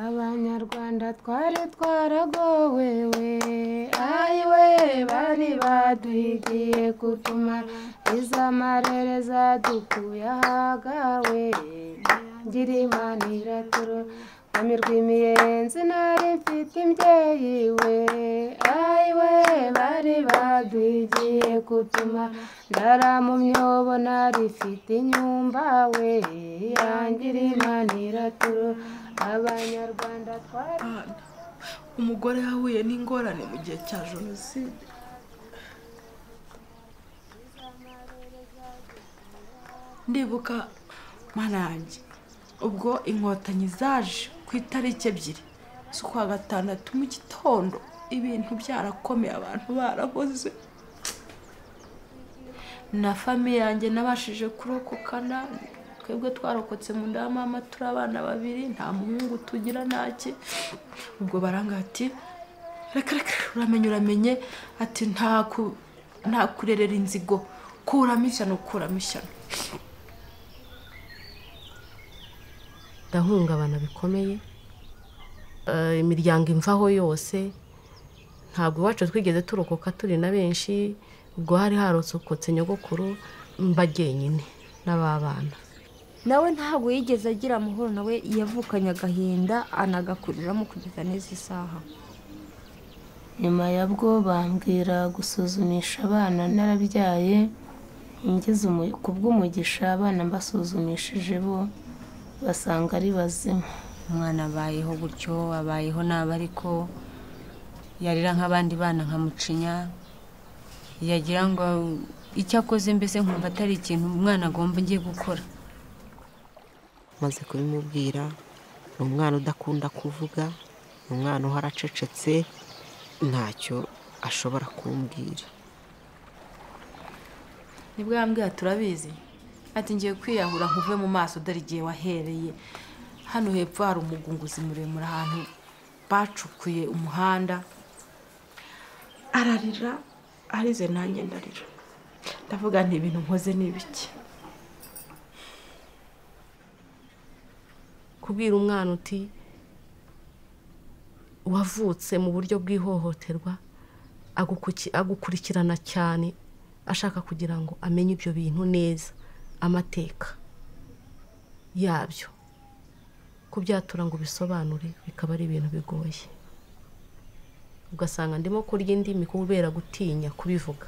abanyarwanda twari twaragowe we ayiwe bari baduhigiye kutumara izo amarere zadukuye ahagawe ngira imana iraturo Mwami rw'imiyenzi nari mfite imbyeyi we ayiwe bari baduhigiye kutumara ndara mu myobo nari mfite inyumba we yangira imana iraturo abanyarwanda twari Abana. umugore yahuye n'ingorane mu gihe cya jenoside ndibuka marangi ubwo inkotanyi zaje ku itariki ebyiri z'ukwa gatandatu mu gitondo ibintu byarakomeye abantu barahoze na famiye yanjye nabashije kurokoka nabi twebwe twarokotse mu nda ya mama turi abana babiri nta muhungu tugira ntaki ubwo baranga ati reka reka uramenye uramenye ati nta ku- nta kurerera inzigo kuramo ishyano kuramo ishyano ndahungabana bikomeye Eh, imiryango imvaho yose ntabwo iwacu twigeze turokoka turi na benshi ubwo hari harosokotse nyogokuru mba jyenyine n'ababana nawe ntabwo yigeze agira amahoro nawe yavukanye agahinda anagakuriramo kugeza neza isaha nyuma ya bwo bambwira gusuzumisha abana narabyaye ngeze umu- ku bw'umugisha abana mbasuzumishije bo basanga ari bazima umwana abayeho gutyo abayeho nabi ariko yarira nk'abandi bana nkamucinya yagira ngo icyo akoze mbese nkumva atari ikintu umwana agomba ngiye gukora maze kubimubwira ni umwana udakunda kuvuga ni umwana uhora acecetse ntacyo ashobora kumbwira nibwo yambwira turabizi ati ngiye kwiyahura nkuve mu maso dore igihe wahereye hano hepfo hari umugunguzi muremure ahantu bacukuye umuhanda ararira arize nanjye ndarira ndavuga nti ibintu nkoze ni bike kubwira umwana uti wavutse mu buryo bw'ihohoterwa agukuki- agukurikirana cyane ashaka kugira ngo amenye ibyo bintu neza amateka yabyo kubyatura ngo ubisobanure bikaba ari ibintu bigoye ugasanga ndimo kurya indimi kubera gutinya kubivuga